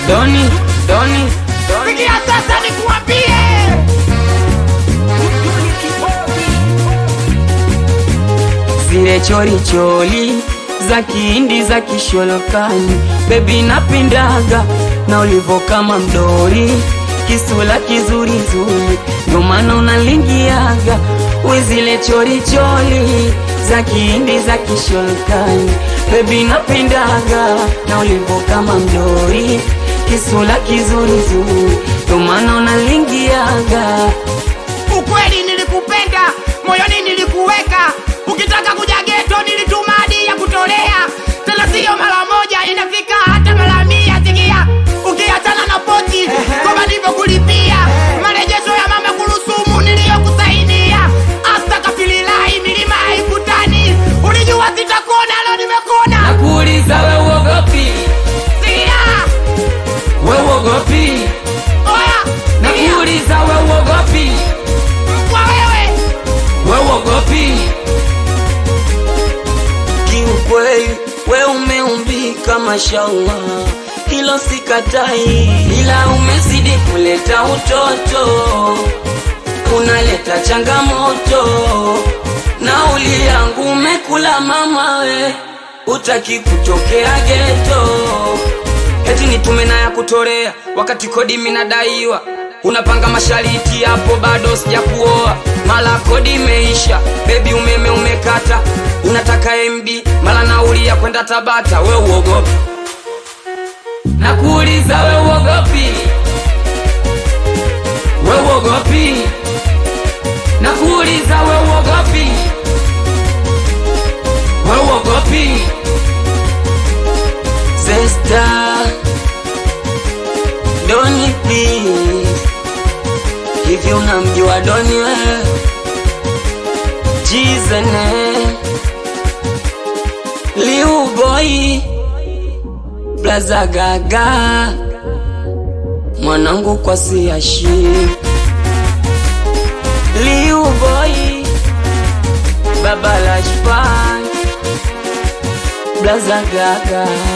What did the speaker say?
Doni, Doni, Doni. Sikia sasa nikuambie, Zile chori choli za kihindi za kisholokani, bebi napindaga na ulivo kama mdori, kisula kizuri zuri, ndo maana unalingiaga we zile chori choli za kihindi za kisholokani, bebi napindaga na ulivo kama mdori, kisula kizuri zuri, ndo maana unalingiaga ukweli nilikupenda, moyoni nilikuweka. Ukitaka kuja geto nilituma hadi ya kutolea, tena siyo mara moja, inafika hata mara mia. Sikia, ukiachana na pochi kama nilivyokulipia marejesho ya mama kurusumu niliyokusaidia, astakafililahi, milima haikutani. Ulijua sitakona, leo nimekona. nakuuliza we uogopi, Sikia, we uogopi oya, sikia, nakuuliza we uogopi, kwa wewe we uogopi. Kiukweli we umeumbika mashallah, hilo sikatai, ila umezidi kuleta utoto, unaleta changamoto. Nauli yangu umekula mama we, utaki kutokea geto eti nitume na ya kutolea wakati kodi minadaiwa unapanga mashariti hapo bado sijakuoa mala kodi imeisha bebi umeme umekata unataka mb mala nauli ya kwenda tabata we uogopi nakuuliza we uogopi we uogopi nakuuliza we uogopi we uogopi Zesta Doni please Hivi unamjua Doni we Jizene Liu boy Blaza gaga Mwanangu kwa siashi Liu boy Baba Lashfan Blaza gaga